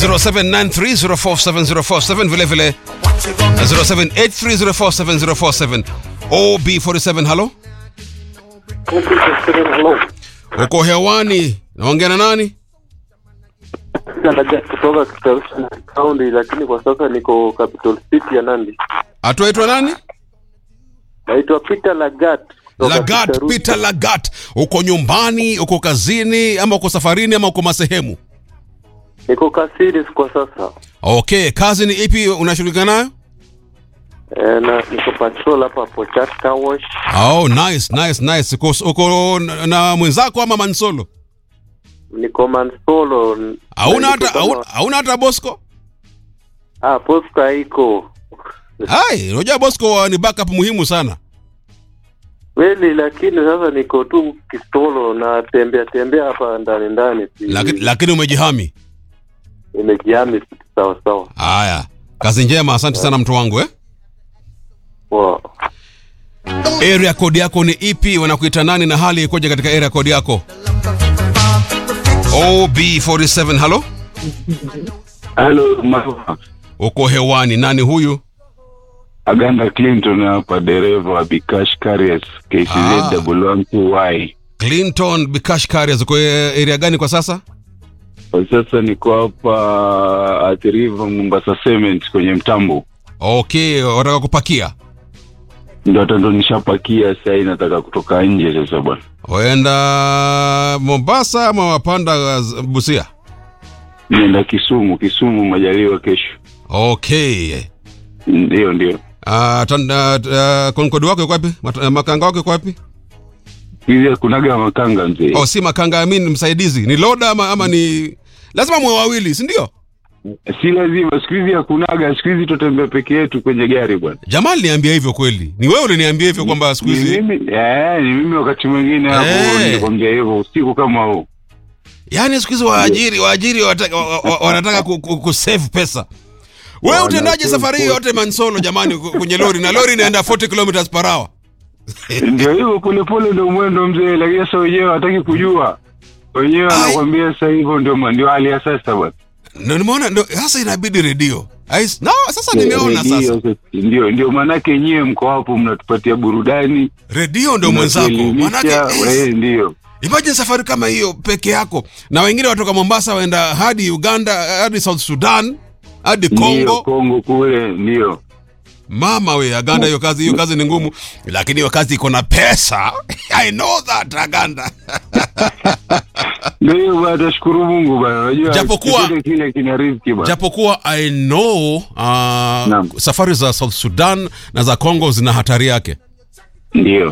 0793047047 vile vile 0783047047 OB47 halo Hello. uko hewani naongea na nani Naja kutoka Kitale County, lakini kwa sasa niko Capital City ya Nandi. atuaitwa nani Naitwa Peter Lagat. kutoka lagat Kitarusi. peter lagat uko nyumbani uko kazini ama uko safarini ama uko masehemu Niko Kasiris kwa sasa. okay kazi ni ipi unashughulika nayo E, na niko patrol hapa hapo Chat Car Wash. oh nice nice nice uko, uko na- na mwenzako ama mansolo Niko Mansolo. hauna Na niko hata kama- hauna- hauna hata bosco Ah, posta iko. hai unajua bosco ni backup muhimu sana Kweli lakini sasa niko tu Kistolo na tembea tembea hapa ndani ndani. si- lakini lakini umejihami Nimejihami sawa sawa. haya kazi njema asante sana mtu wangu eh Wow. area code yako ni ipi wanakuita nani na hali ikoje katika area code yako ob47 halo Halo, Marwa. uko hewani nani huyu Aganda Clinton hapa, dereva wa Bikash Carriers KCZ Ah. double one two Y. clinton bikash carriers uko eh, area gani kwa sasa Kwa sasa niko hapa Athi River Mombasa Cement kwenye mtambo, okay wataka kupakia ndo hata ndo nishapakia sasa, hii nataka kutoka nje sasa bwana. waenda mombasa ama wapanda uh, busia Nienda Kisumu, Kisumu majaliwa kesho. okay Ndio, ndio. uh, uh, konkodi wako iko wapi Mat- makanga wako iko wapi Hizi kunaga makanga mzee. oh, si makanga amin msaidizi ni loda ama, ama ni lazima mwe wawili si ndio Si lazima, siku hizi hakunaga, siku hizi tutembea peke yetu kwenye gari bwana. jamal niambia hivyo kweli ni wewe uliniambia hivyo kwamba siku Ni hizi mimi, eh, ni mimi wakati mwingine hapo Eh. nilikwambia hivyo usiku kama huu. yaani siku hizi waajiri waajiri wataka- wa- wa- wanataka ku- ku- kusave pesa wewe Wana utendaje save safari hii yote mansolo jamani ku- kwenye lori na lori inaenda 40 kilometers per hour ndio hivyo polepole ndio mwendo mzee lakini sasa wenyewe hataki kujua wenyewe Ai. anakwambia sasa hivyo ndio ma- ndio hali ya sasa bwana Ndio nimeona ndio sasa inabidi redio Ais- no, sasa nimeona Redio sasa sasa, ndio ndio maanake nyewe mko hapo mnatupatia burudani redio ndio mwenzako mnatuelimisha, manake eh, yes. ndio imagine safari kama hiyo peke yako na wengine watoka mombasa waenda hadi uganda hadi south sudan hadi ndio congo Kongo kule ndio mama we aganda hiyo kazi hiyo kazi ni ngumu lakini hiyo kazi iko na pesa i know that aganda ndio hiyo bwana tashukuru Mungu bwana unajua Japokuwa- chochote kile kina riziki bwana japokuwa i know uh, safari za south sudan na za congo zina hatari yake ndio